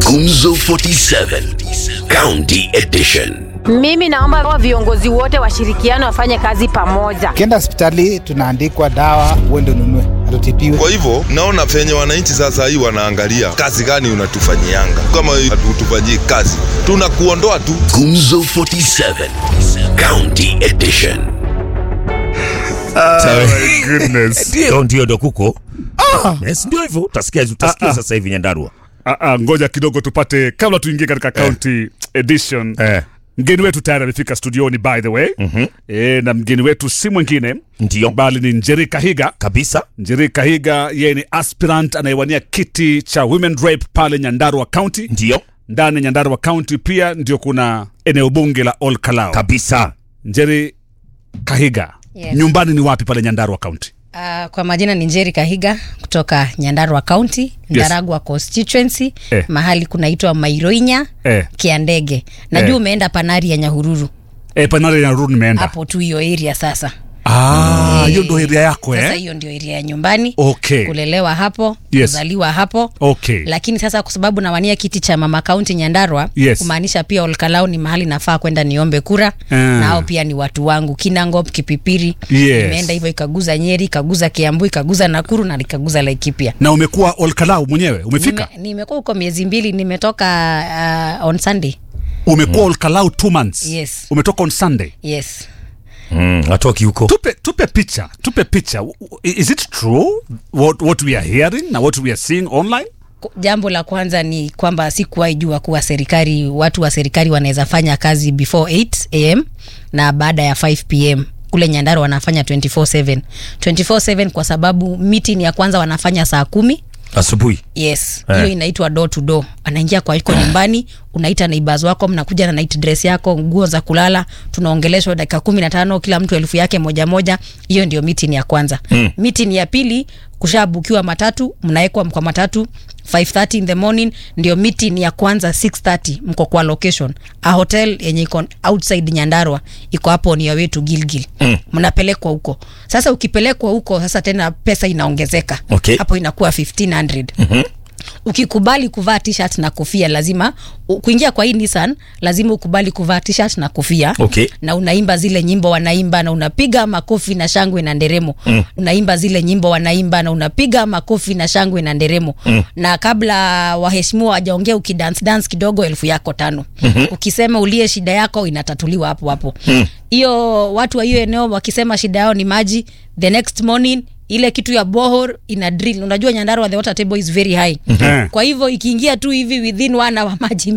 Gumzo 47 County Edition. Mimi naomba wa viongozi wote washirikiane wafanye kazi pamoja. Ukienda hospitali tunaandikwa dawa, uende ununue, hatutibiwe. Kwa hivyo naona venye wananchi sasa hii wanaangalia kazi gani unatufanyianga. Kama hatutufanyii kazi, tunakuondoa tu. Gumzo 47 County Edition. ndio ndio ndo kuko yes, ndio hivyo utasikia utasikia sasa hivi nyandarua Ah, ah, ngoja kidogo tupate kabla tuingie katika county edition eh. mgeni wetu tayari amefika studioni by the way mm-hmm. e, na mgeni wetu si mwingine ndio bali ni njeri kahiga kabisa njeri kahiga yeye ni aspirant anayewania kiti cha women rep pale nyandarua county ndio ndani ya nyandarua county pia ndio kuna eneo bunge la ol kalao kabisa njeri kahiga Yes. nyumbani ni wapi pale nyandarua county Uh, kwa majina ni Njeri Kahiga kutoka Nyandarua County, Ndaragwa constituency Eh. mahali kunaitwa Mairoinya Eh. Kiandege. Najua Eh. umeenda Panari ya Nyahururu e, panare ya ruru nimeenda hapo tu hiyo area sasa. Ah, hiyo ndo area yako Sasa eh? hiyo ndio area ya nyumbani. Okay. Kulelewa hapo, Yes. kuzaliwa hapo. Okay. Lakini sasa kwa sababu nawania kiti cha mama kaunti Nyandarua, Yes. kumaanisha pia Olkalau ni mahali nafaa kwenda niombe kura Ah. na hao pia ni watu wangu Kinangop, Kipipiri. Yes. Nimeenda hivyo ikaguza Nyeri, ikaguza Kiambu, ikaguza Nakuru na ikaguza Laikipia. na umekuwa olkalau mwenyewe umefika Nime- nimekuwa huko miezi mbili nimetoka uh, on sunday umekuwa olkalau two months Yes. umetoka on sunday yes mm, atoki huko tupe tupe picha tupe picha is it true what, what we are hearing na what we are seeing online Ku- jambo la kwanza ni kwamba sikuwahi jua kuwa serikali watu wa serikali wanaweza fanya kazi before 8 am na baada ya 5 pm kule nyandaro wanafanya 24/7 24/7 kwa sababu meeting ya kwanza wanafanya saa kumi asubuhi yes Eh. hiyo inaitwa door to door anaingia kwa iko nyumbani unaita neighbors wako mnakuja na night dress yako nguo za kulala tunaongeleshwa dakika kumi na tano kila mtu elfu yake moja moja hiyo ndio meeting ya kwanza mm. meeting ya pili kushabukiwa matatu mnawekwa kwa matatu 5:30 in the morning ndio meeting ya kwanza 6:30 mko kwa location a hotel yenye iko outside nyandarwa iko hapo ni wetu gilgil mnapelekwa huko sasa ukipelekwa huko sasa tena pesa inaongezeka Okay. hapo inakuwa 1500 mm-hmm ukikubali kuvaa t-shirt na kofia lazima u- kuingia kwa hii Nissan lazima ukubali kuvaa t-shirt na kofia Okay. na unaimba zile nyimbo wanaimba na unapiga makofi na shangwe na nderemo mm. unaimba zile nyimbo wanaimba na unapiga makofi na shangwe na nderemo mm. na kabla waheshimiwa wajaongea ukidance dance kidogo elfu yako tano mm-hmm. ukisema ulie shida yako inatatuliwa hapo hapo hiyo watu wa hiyo eneo wakisema shida yao ni maji the next morning ile kitu ya bohor ina drill unajua nyandarua the water table is very high Mhm. kwa hivyo ikiingia tu hivi within one hour maji